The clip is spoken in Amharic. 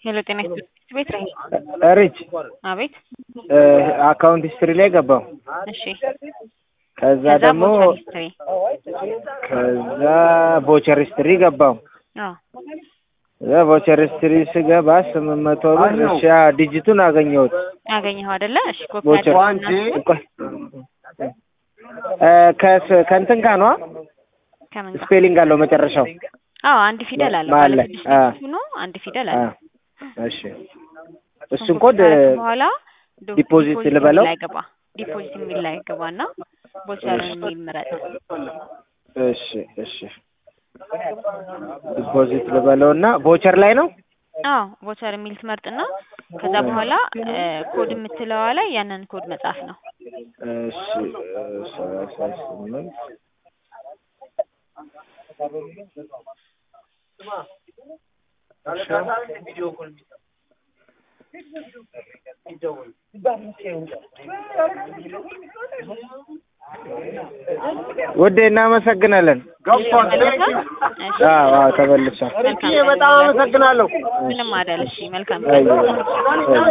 ሄሎ ጤና ይስጥልኝ ቤት ነኝ። ሪች አቤት አካውንት ሂስትሪ ላይ ገባው። እሺ ከዛ ከዛ ደግሞ ቮቸር ሂስትሪ ከዛ ቮቸር ሂስትሪ ገባው። አዎ ከዛ ቮቸር ሂስትሪ ስገባ ስምንት መቶ ብር እሺ ያ ዲጂቱን አገኘሁት። አገኘኸው አይደለ? እሺ ኮፒ ቮቸር አድርግና እሱን ቆይ እ ከስ- ከእንትን ጋር ነዋ ከምን ጋር? ስፔሊንግ አለው መጨረሻው። አዎ አንድ ፊደል አለው መሀል ባለ ላይ፣ ስድስት አ። ዲጂት ሆኖ አንድ ፊደል አ፣ አለው። እሺ እሱን እሱን ኮፒ ኮድ ካደረግክ በኋላ ዶ- ዲፖዚት ዲፖዚት ልበለው? የሚል ላይ ግባ። ዲፖዚት የሚል ላይ ግባና ቮቸርን የሚል ምረጥ። እሺ እሺ ዲፖዚት ልበለውና ቮቸር ላይ ነው። አዎ ቮቸር የሚል ትመርጥና ከዛ በኋላ እ፣ ኮድ የምትለዋ ላይ ያንን ኮድ መጻፍ ነው። እሺ እ፣ ሰላሳ ስምንት ውዴ እናመሰግናለን። ተመለሰ? እሺ አዎ አዎ ተመልሷል። መልካም በጣም አመሰግናለሁ። ምንም አይደል። እሺ መልካም አይ፣ አይ።